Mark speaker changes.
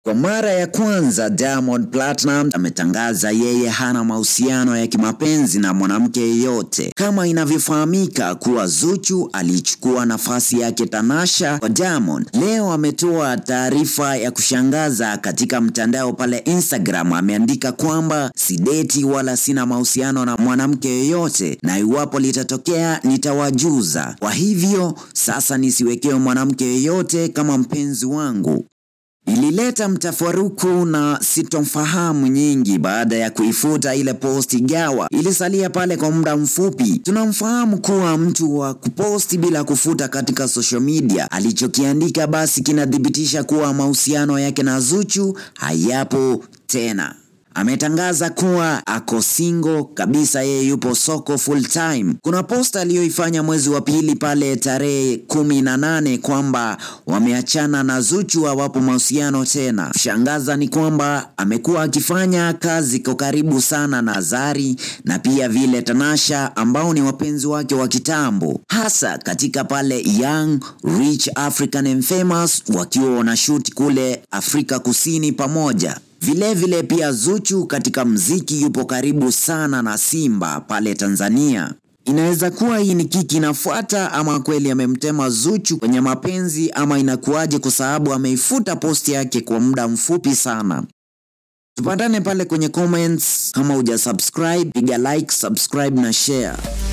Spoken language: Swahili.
Speaker 1: Kwa mara ya kwanza Diamond Platnumz ametangaza yeye hana mahusiano ya kimapenzi na mwanamke yeyote, kama inavyofahamika kuwa Zuchu alichukua nafasi yake Tanasha kwa Diamond. Leo ametoa taarifa ya kushangaza katika mtandao pale Instagram, ameandika kwamba sideti wala sina mahusiano na mwanamke yeyote, na iwapo litatokea nitawajuza. Kwa hivyo sasa nisiwekewe mwanamke yeyote kama mpenzi wangu. Ilileta mtafaruku na sitomfahamu nyingi baada ya kuifuta ile posti gawa. Ilisalia pale kwa muda mfupi. Tunamfahamu kuwa mtu wa kuposti bila kufuta katika social media. Alichokiandika basi kinathibitisha kuwa mahusiano yake na Zuchu hayapo tena. Ametangaza kuwa ako single kabisa, yeye yupo soko full time. Kuna posta aliyoifanya mwezi wa pili pale tarehe kumi na nane kwamba wameachana na Zuchu, hawapo mahusiano tena. Shangaza ni kwamba amekuwa akifanya kazi kwa karibu sana na Zari na pia vile Tanasha ambao ni wapenzi wake wa kitambo, hasa katika pale Young Rich African and Famous wakiwa wanashuti kule Afrika Kusini pamoja. Vilevile vile pia Zuchu katika mziki yupo karibu sana na Simba pale Tanzania. Inaweza kuwa hii ni kiki inafuata ama kweli amemtema Zuchu kwenye mapenzi ama inakuwaje, kwa sababu ameifuta posti yake kwa muda mfupi sana. Tupatane pale kwenye comments. Kama huja subscribe, piga like, subscribe na share.